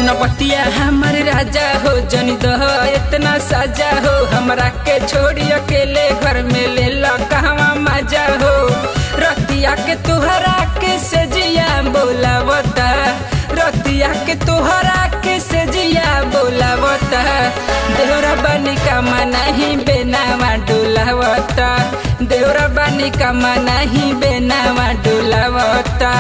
सुनपतिया हमर राजा हो जनी दह इतना साजा हो हमरा के छोड़ी अकेले घर में ले ला कहवा मजा हो रतिया के तुहरा के सजिया बोलावता रतिया के तुहरा के सजिया बोलावता देवरा बनी का नहीं बेनावा डोलावता देवरा बनी का नहीं बेनावा डोलावता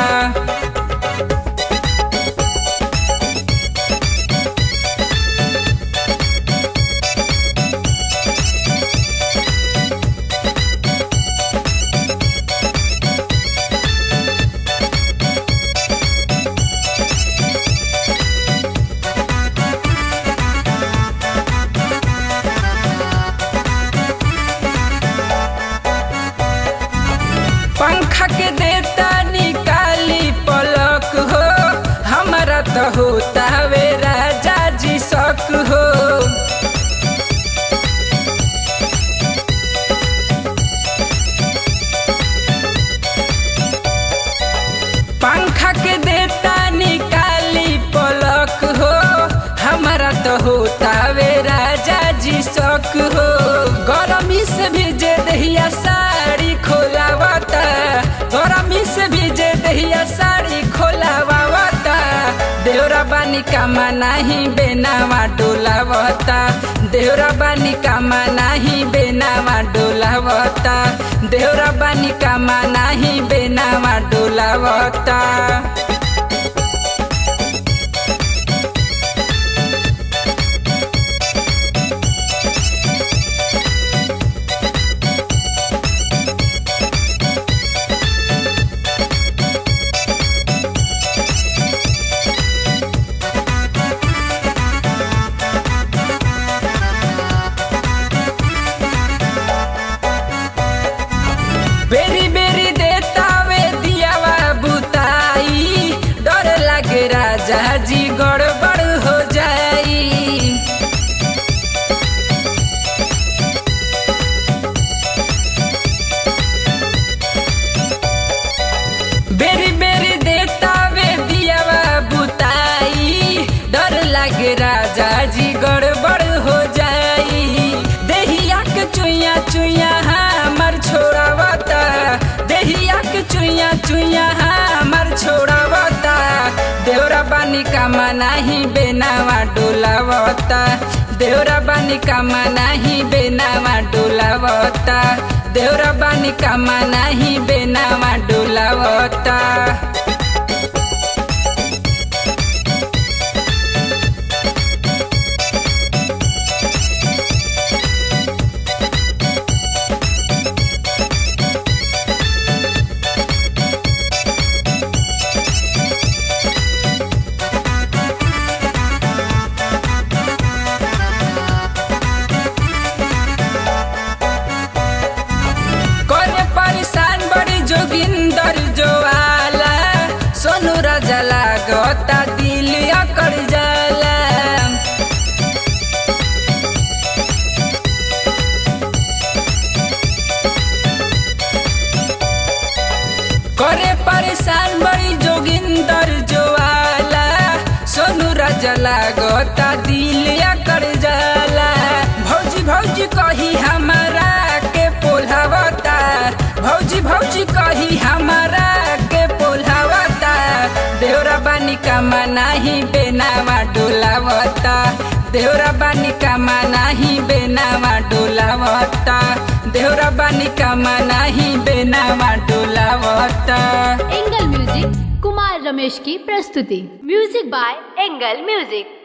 पंखा के देता निकाली पलक हो हमारा तो होता वे राजा जी शक हो पंखा के देता निकाली पलक हो हमारा तो होता वे राजा जी शक हो गरमी से भीजे दहिया साड़ी खोलावता गरमी से भीजे दहिया साड़ी खोलावता देवरा बानी कामा नाही बेनावा डोलावता देवरा बानी कामा नाही बेनावा डोलावता देवरा बानी कामा नाही बेनावा डोलावता बेरी बेरी देता वे दियावा बुताई डर लागे राजा जी गड़बड़ हो जाई बेरी बेरी देता वे दियावा बुताई डर लागे राजा जी गड़बड़ हो जाई देहिया के चुइया चुइया हमर छोड़ावता देहिया के चुइया चुइया हमर छोड़ावता देवरा बानी कामा नाही बेनावा डोलावता देवरा बानी कामा नाही बेनावा डोलावता देवरा बानी कामा नाही बेनावा डोलावता करे परेशान बड़ी जोगिंदर जो आला सोनू राजा लागता दिल अकड़ जाला करे परेशान बड़ी जोगिंदर जो आला सोनू राजा लागता दिल अकड़ जाला भौजी भौजी कही हमारा के पोल्हावता भौजी भौजी कही हमारा के पोल्हावता देवरा बानी कामा नाही बेनावा डोलावता देवरा बानी कामा नाही बेनावा डोलावता देवरा बानी कामा नाही बेनावा डोलावता एंगल म्यूजिक कुमार रमेश की प्रस्तुति म्यूजिक बाय एंगल म्यूजिक